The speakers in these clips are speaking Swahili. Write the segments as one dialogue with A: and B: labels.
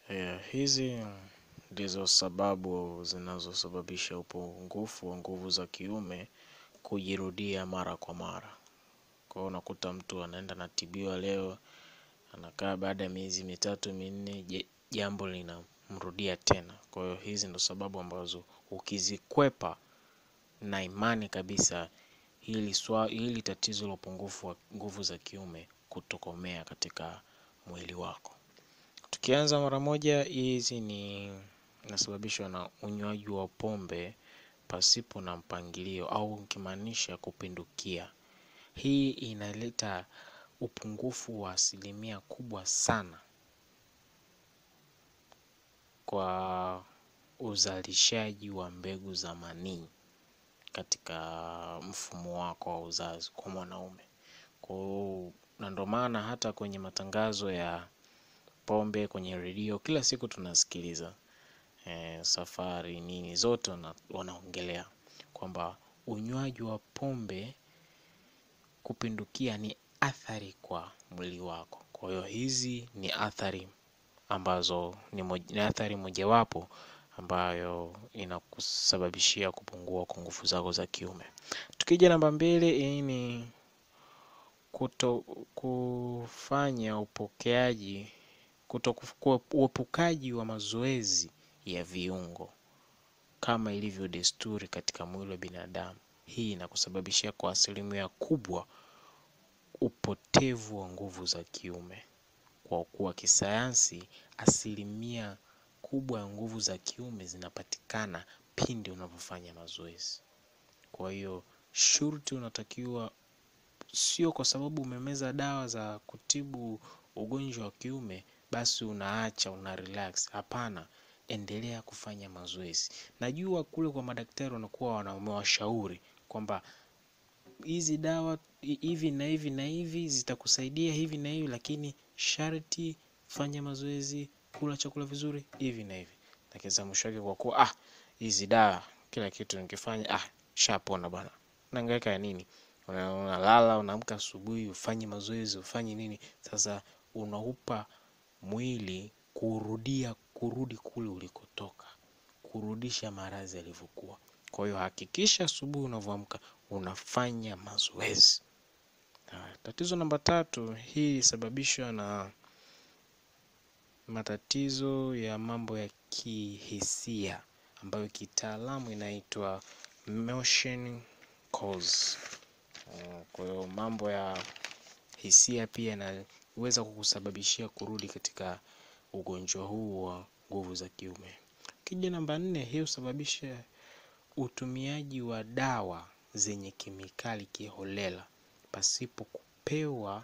A: Yeah, hizi ndizo sababu zinazosababisha upungufu wa nguvu za kiume kujirudia mara kwa mara. Kwa hiyo unakuta mtu anaenda anatibiwa leo, anakaa baada ya miezi mitatu minne, je- jambo linamrudia tena. Kwa hiyo hizi ndo sababu ambazo ukizikwepa na imani kabisa hili swa, hili tatizo la upungufu wa nguvu za kiume kutokomea katika mwili wako. Tukianza mara moja, hizi ni inasababishwa na unywaji wa pombe pasipo na mpangilio au ukimaanisha kupindukia. Hii inaleta upungufu wa asilimia kubwa sana kwa uzalishaji wa mbegu za manii katika mfumo wako wa uzazi kwa mwanaume. Kwa hiyo na ndo maana hata kwenye matangazo ya pombe kwenye redio kila siku tunasikiliza eh, safari nini zote wana- wanaongelea kwamba unywaji wa pombe kupindukia ni athari kwa mwili wako. Kwa hiyo hizi ni athari ambazo ni, moj, ni athari mojawapo ambayo inakusababishia kupungua kwa nguvu zako za kiume. Tukija namba mbili, hii ni kuto kufanya upokeaji kuto kuf- uepukaji wa mazoezi ya viungo kama ilivyo desturi katika mwili wa binadamu. Hii inakusababishia kwa asilimia kubwa upotevu wa nguvu za kiume, kwa kuwa kisayansi asilimia kubwa ya nguvu za kiume zinapatikana pindi unapofanya mazoezi. Kwa hiyo shurti unatakiwa sio kwa sababu umemeza dawa za kutibu ugonjwa wa kiume basi unaacha una relax. Hapana, endelea kufanya mazoezi. Najua kule kwa madaktari wanakuwa wana- wamewashauri kwamba hizi dawa hi- hivi na hivi na hivi zitakusaidia hivi na hivi, lakini sharti fanya mazoezi, kula chakula vizuri hivi na hivi. Lakini za mwisho wake kwa kuwa ah, hizi dawa kila kitu nikifanya ah, shapona bwana, unahangaika ya nini? Una- Unalala, unaamka asubuhi, ufanye mazoezi, ufanye nini? Sasa unaupa mwili kurudia kurudi kule ulikotoka, kurudisha maradhi yalivyokuwa. Kwa hiyo hakikisha asubuhi unavyoamka unafanya mazoezi. Haya, Tatizo namba tatu, hii ilisababishwa na matatizo ya mambo ya kihisia ambayo kitaalamu inaitwa motion cause. Eh, Kwa hiyo mambo ya hisia pia inaweza kukusababishia kurudi katika ugonjwa huu wa nguvu za kiume. Kija namba nne, hii husababisha utumiaji wa dawa zenye kemikali kiholela pasipo kupewa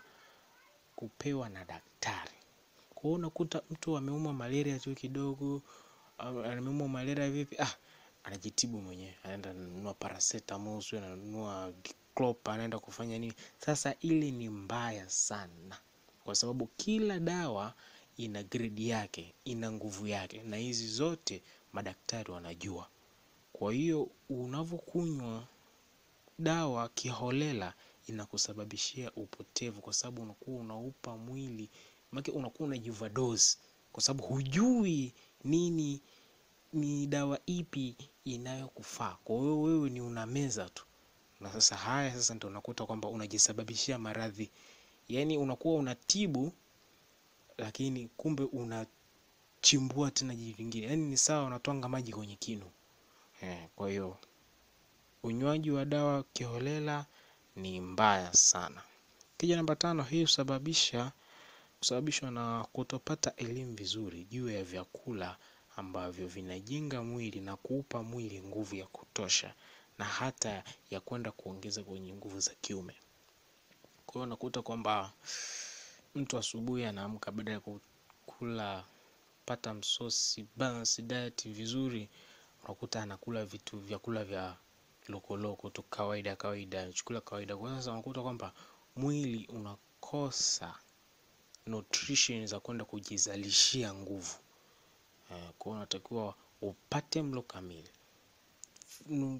A: kupewa na daktari. Kwa hiyo unakuta mtu ameumwa malaria tu kidogo, au ameumwa malaria vipi, ah, anajitibu mwenyewe, anaenda ananunua paracetamol, sio ananunua Clop, anaenda kufanya nini. Sasa ile ni mbaya sana, kwa sababu kila dawa ina grade yake, ina nguvu yake, na hizi zote madaktari wanajua. Kwa hiyo unavyokunywa dawa kiholela inakusababishia upotevu, kwa sababu unakuwa unaupa mwili make, unakuwa unajivadose kwa sababu hujui nini ni dawa ipi inayokufaa. Kwa hiyo wewe ni unameza tu, na sasa haya sasa ndio unakuta kwamba unajisababishia maradhi, yaani unakuwa unatibu lakini kumbe unachimbua tena jitu lingine, yaani ni sawa unatwanga maji kwenye kinu. Eh, kwa hiyo unywaji wa dawa kiholela ni mbaya sana. Kija namba tano, hii husababisha husababishwa na kutopata elimu vizuri juu ya vyakula ambavyo vinajenga mwili na kuupa mwili nguvu ya kutosha na hata ya kwenda kuongeza kwenye nguvu za kiume. Kwa hiyo unakuta kwamba mtu asubuhi anaamka baada ya kula pata msosi balance diet vizuri, unakuta anakula vitu vyakula vya lokoloko tu kawaida kawaida, chakula kawaida. Kwa sasa unakuta kwamba mwili unakosa nutrition za kwenda kujizalishia nguvu. Eh, Kwa hiyo unatakiwa upate mlo kamili. Nu-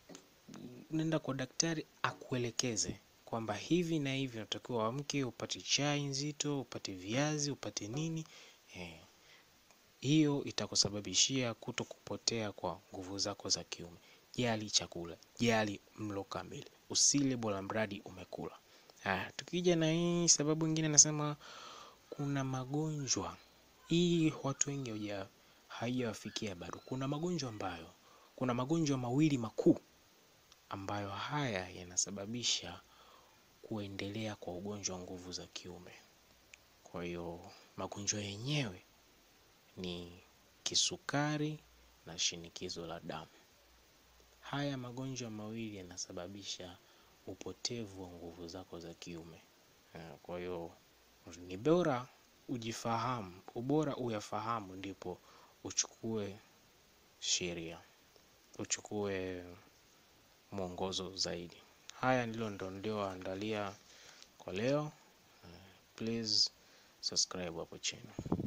A: Nenda kwa daktari akuelekeze kwamba hivi na hivi unatakiwa uamke, upate chai nzito, upate viazi, upate nini. Eh, hiyo itakusababishia kuto kupotea kwa nguvu zako za kiume. Jali chakula, jali mlo kamili, usile bora mradi umekula. Haya, tukija na hii sababu nyingine, nasema kuna magonjwa hii watu wengi hoja haijawafikia bado. Kuna magonjwa ambayo, kuna magonjwa mawili makuu ambayo haya yanasababisha kuendelea kwa ugonjwa wa nguvu za kiume. Kwa hiyo magonjwa yenyewe ni kisukari na shinikizo la damu. Haya magonjwa mawili yanasababisha upotevu wa nguvu zako za kiume. Kwa hiyo ni bora ujifahamu, ubora uyafahamu, ndipo uchukue sheria, uchukue mwongozo zaidi. Haya ndilo ndo nilioandalia kwa leo. Please subscribe hapo chini.